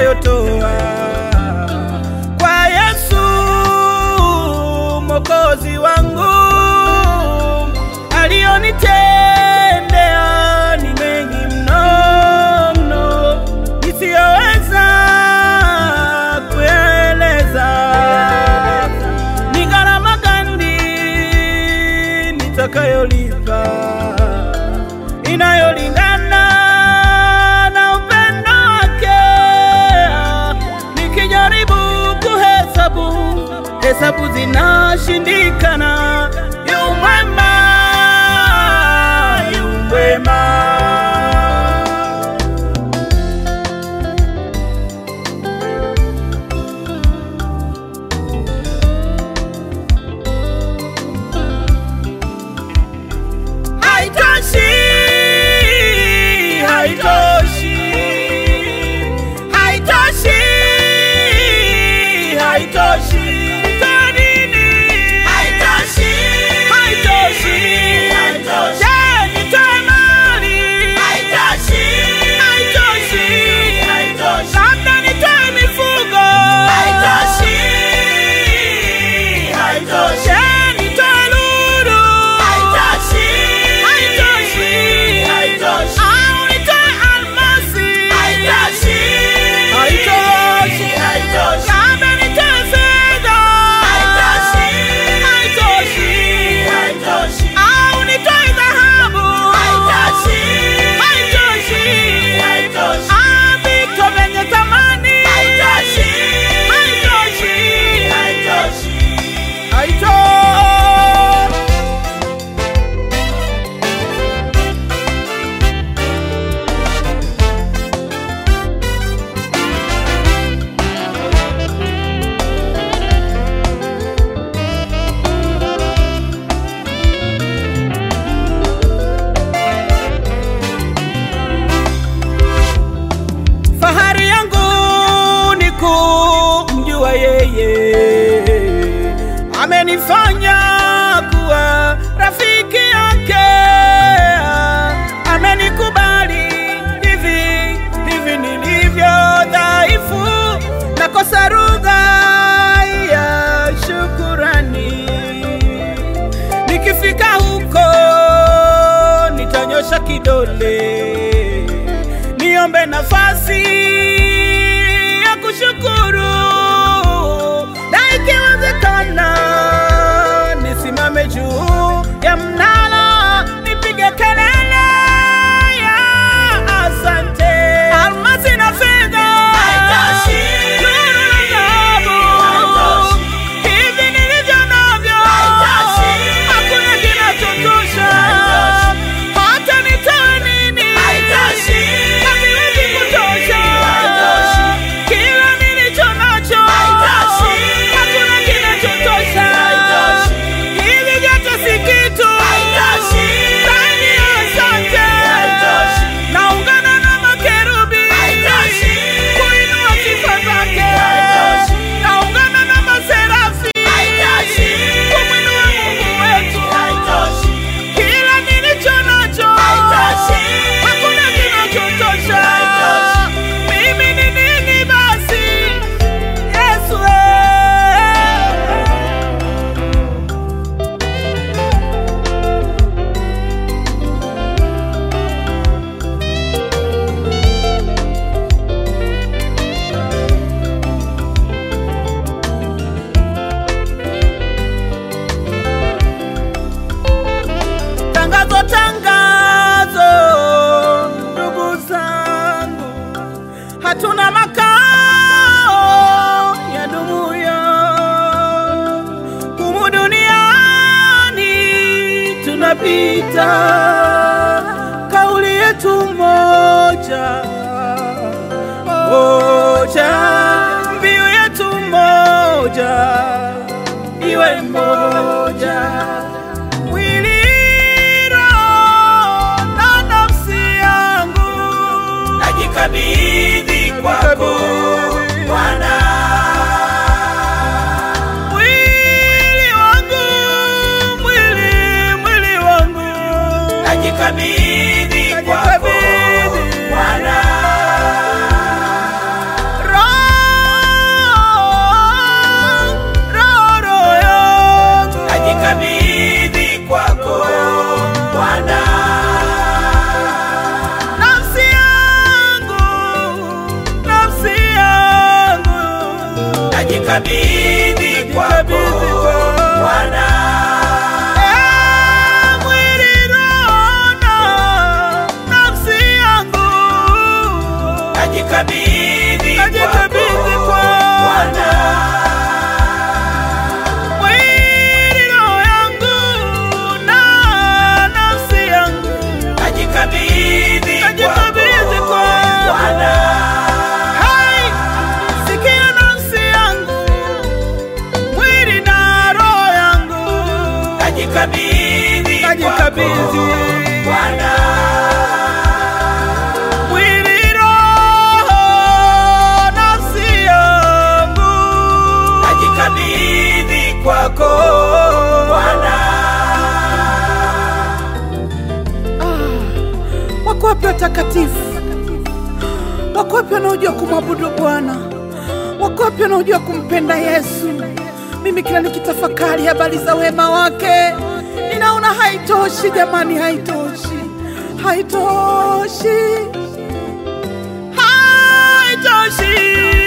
nitakayotoa kwa Yesu Mwokozi wangu. Aliyonitendea ni mengi mno mno, nisiyoweza kueleza. Ni gharama gani nitakayolipa inayolingana na upendo wake. Nikijaribu kuhesabu, hesabu zinashindikana. Yu mwema, yu mwema. Haitoshi, haitoshi, haitoshi, haitoshi. Kwa nini? Haitoshi, haitoshi, haitoshi. Je, nitoe mali? Haitoshi, haitoshi, haitoshi. Labda nitoe mifugo? Haitoshi, haitoshi. Je, nitoe lulu? Haitoshi, haitoshi, haitoshi. Au nitoe almasi? Haitoshi, haitoshi, haitoshi. Labda nitoe fedha? Haitoshi, haitoshi, haitoshi. Au nitoe dhahabu? Haitoshi, haitoshi, haitoshi. Ah, vito vyenye thamani? Haitoshi, haitoshi, haitoshi. Haitoshi. Fahari yangu ni kumjua yeye, amenifanya kuwa rafiki yake, amenikubali hivi hivi nilivyo dhaifu, nakosa lugha ya shukurani. Nikifika huko nitanyosha kidole niombe nafasi ya kushukuru, na ikiwezekana nisimame juu ya mnara nipige kelele ya asante. Almasi na fedha Haitoshi. lulu na dhahabu, hivi nilivyo navyo Haitoshi. hakuna kinachotosha. Hata nitoe nini Haitoshi. haviwezi kutosha. Haitoshi. Kila nilicho nacho Haitoshi. hakuna kinachotosha. Haitoshi. Hivi vyote si kitu Haitoshi. ndani ya asante. Haitoshi. Naungana na makerubi Haitoshi. kuinua sifa zake. Haitoshi. Naungana na maserafi Haitoshi. kumwinua Mungu wetu. Haitoshi. Kila nilicho nacho Haitoshi. hakuna kinachotosha. Haitoshi. Mimi ni nini basi, Yesu? eh? Tangazo, tangazo, ndugu zangu, hatuna makao ya dumuyo humu duniani, tunapita. Kauli yetu moja moja, mbiu yetu moja, iwe moja mwili roho na nafsi yangu Najikabidhi kwako Bwana, mwili wangu mwili mwili wangu najikabidhi kwako Najikabidhi. Bwana, najikabidhi Najikabidhi. kwako, Bwana. mwili, roho, nafsi yangu Najikabidhi kwako, Bwana. Wako wapi watakatifu? Wako wapi wanaojua kumwabudu Bwana? Wako wapi wanaojua kumpenda Yesu? Mimi kila nikitafakari habari za wema wake ninaona haitoshi, jamani, haitoshi, haitoshi, haitoshi.